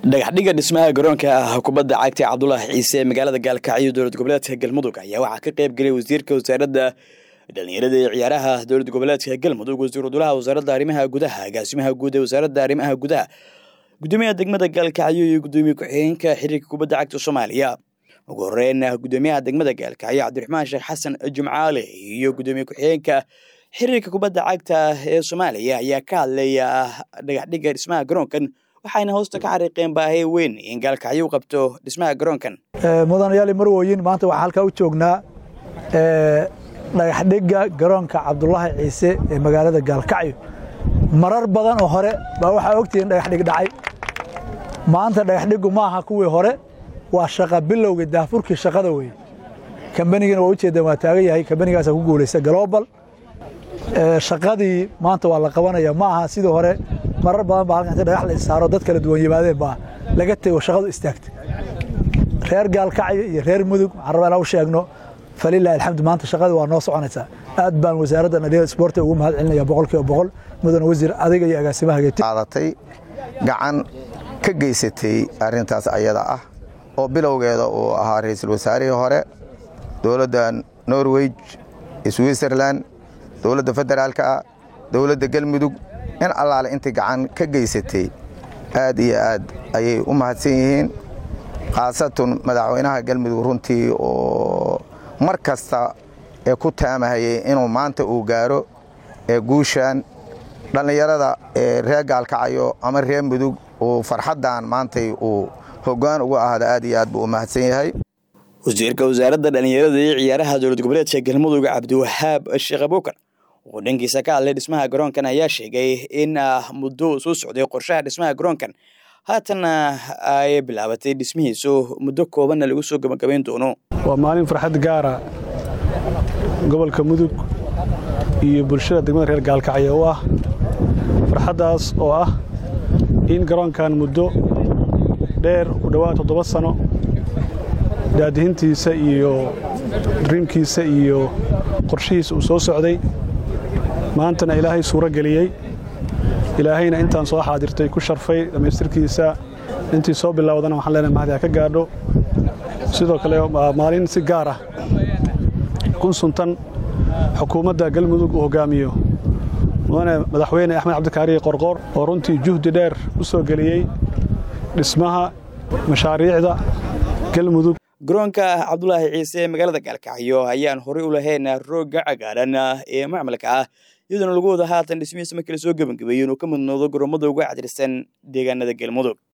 dhagaxdhiga dhismaha garoonka ah kubadda cagta cabdulaahi ciise ee magaalada gaalkacyo dowlad goboleedka galmudug ayaa waxaa ka qayb gelay wasiirka wasaaradda dhalinyarada ee ciyaaraha dowlad goboleedka galmudug wasiiru dulaha wasaaradda arrimaha gudaha agaasimaha guud ee wasaaradda arrimaha gudaha gudoomiyaha degmada gaalkacyo iyo gudoomiye ku-xigeenka xiriirka kubadda cagta soomaaliya ugu horeyn gudoomiyaha degmada gaalkacyo cabdiraxmaan sheekh xasan jumcaale iyo gudoomiye ku-xigeenka xiriirka kubadda cagta ee soomaaliya ayaa ka hadlaya dhagaxdhiga dhismaha garoonkan waxayna hoosta ka xariiqeen baahi weyn in gaalkacyo u qabto dhismaha garoonkan mudanayaali marwooyin maanta waxaa halkaa u joognaa dhagaxdhigga garoonka cabdulaahi ciise ee magaalada gaalkacyo marar badan oo hore baa waxaa ogtihiin dhagaxdhig dhacay maanta dhagaxdhiggu ma aha kuwii hore waa shaqa bilowga daafurkii shaqada weye kambanigana waa ujeeddaan waa taagan yahay kambanigaasaa ku guulaysta global shaqadii maanta waa la qabanaya ma aha sidii hore marar badan baa halkan inta dhagax la issaaro dad kala duwan yimaadeen baa laga tego shaqadu istaagtay reer gaalkacyo iyo reer mudug waxaan rabaa inaan u sheegno falilahi alxamdu maanta shaqadii waa noo soconaysaa aad baan wasaaradda dhalinyarada isboortiga ugu mahad celinaya boqolkiiba boqol mudane wasiir adiga iyo agaasimaha qaadatay gacan ka geysatay arrintaas ayada ah oo bilowgeeda uu ahaa ra'iisul wasaarihii hore dowladda norway switzerland dowladda federaalka ah dowladda galmudug in allaale intay gacan ka geysatay aad iyo aad ayay u mahadsan yihiin khaasatun madaxweynaha galmudug runtii oo mar kasta ee ku taamahayay inuu maanta uu gaaro ee guushan dhallinyarada ee reer gaalkacayo ama reer mudug uu farxaddan maantay uu hoggaan ugu ahda aad iyo aad buu u mahadsan yahay wasiirka wasaaradda dhallinyarada iyo ciyaaraha dowlad goboleedka galmudug cabdiwahaab sheekh abuukar oo dhankiisa ka hadlay dhismaha garoonkan ayaa sheegay in muddo soo socday qorshaha dhismaha garoonkan haatanna ay bilaabatay dhismihiisu muddo koobanna lagu soo gabagabayn doono waa maalin farxad gaara gobolka mudug iyo bulshada degmada reer gaalkacyo u ah farxaddaas oo ah in garoonkan muddo dheer u dhowaad toddoba sano daadihintiisa iyo driimkiisa iyo qorshihiisa uu soo socday maantana ilaahay suuro geliyey ilaahayna intaan soo xaadirtay ku sharfay dhammaystirkiisa intii soo bilowdana waxaan leenahay mahdi ha ka gaadho sidoo kale maalin si gaar ah kun suntan xukuumadda galmudug uu hoggaamiyo mudane madaxweyne axmed cabdikaariye qorqoor oo runtii juhdi dheer u soo geliyey dhismaha mashaariicda galmudug garoonka cabdulaahi ciise ee magaalada gaalkacyo ayaan horey u lahayn roogga cagaaran ee macmalka ah iyadoona lagu wada haatan dhismihiisa markii la soo gebangabeeyey inuu ka mudnoodo garoomada uga cadirsan deegaanada galmudug